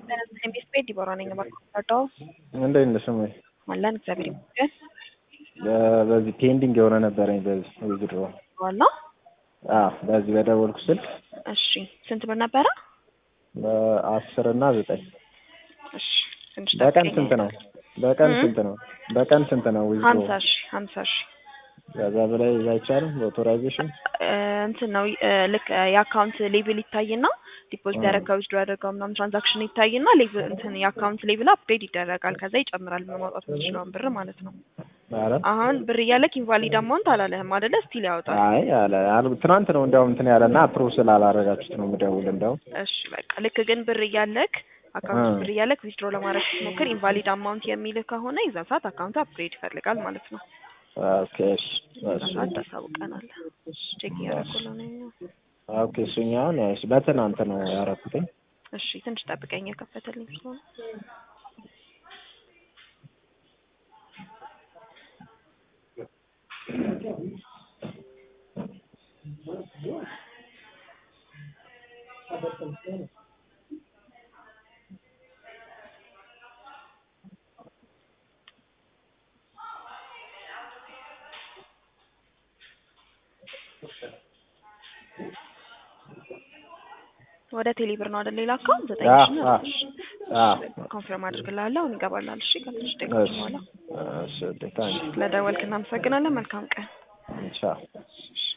ቤት ቤት ዲቦራ ነኝ ባርካታው እንዴት ነሽ? እማዬ አለን እግዚአብሔር ይመስገን። በ- በዚህ ፔንዲንግ የሆነ ነበረኝ በዚህ ዊዝድሮ ዋላ አዎ በዚህ በደወልኩ ስልክ እሺ፣ ስንት ብር ነበረ? በአስር እና ዘጠኝ እሺ፣ ትንሽ በቀን ጠብቀኝ። ስንት ነው? በቀን እ? ስንት ነው? በቀን ስንት ነው ዊዝድሮ? ሀምሳ ሺ ሀምሳ ሺ ከዛ በላይ አይቻልም በኦቶራይዜሽን እ፣ እንትን ነው እ፣ ልክ እ፣ የአካውንት ሌቭል ይታይና ዲፖዚት እ። ያደረገው ዊዝድሮ ያደረገው ምናምን ትራንዛክሽን ይታይና ሌቭል እንትን የአካውንት ሌቭል አፕዴት ይደረጋል። ከዛ ይጨምራል ማውጣት የምትችለውን ብር ማለት ነው። ኧረ አሁን ብር እያለክ ኢንቫሊድ አማውንት አላለህም አይደለ? ስቲል ያወጣል። አይ አለ አል- ትናንት ነው እንዲያውም እንትን ያለና አፕሩቭ ስላላረጋችሁት ነው የምደውል እንዲያውም እሺ በቃ ልክ ግን ብር እያለክ አካውንት እ። ብር እያለክ ዊዝድሮ ለማድረግ ስትሞክር ኢንቫሊድ አማውንት የሚልህ ከሆነ የዛ ሰዓት አካውንት አፕግሬድ ይፈልጋል ማለት ነው። ኦኬ እሺ የዛ እሺ ሰዓት ታሳውቀናለህ። ቼክ እያደረኩልህ ነው። ኦኬ እሱኛውን እሺ በትናንት ነው ያረኩትኝ እሺ ትንሽ ጠብቀኝ፣ የከፈተልኝ ስለሆነ ወደ ቴሌ ብር ነው አይደል? ሌላ አካውንት ዘጠኝ አ ሺህ ነው። አ እሺ አ ኮንፈርም አድርግልሃለሁ። አሁን ይገባላል። እሺ ከትንሽ ደቂቃዎች እሺ በኋላ እሺ ታንክ ስለደወልክ እናመሰግናለን። መልካም ቀን። ቻው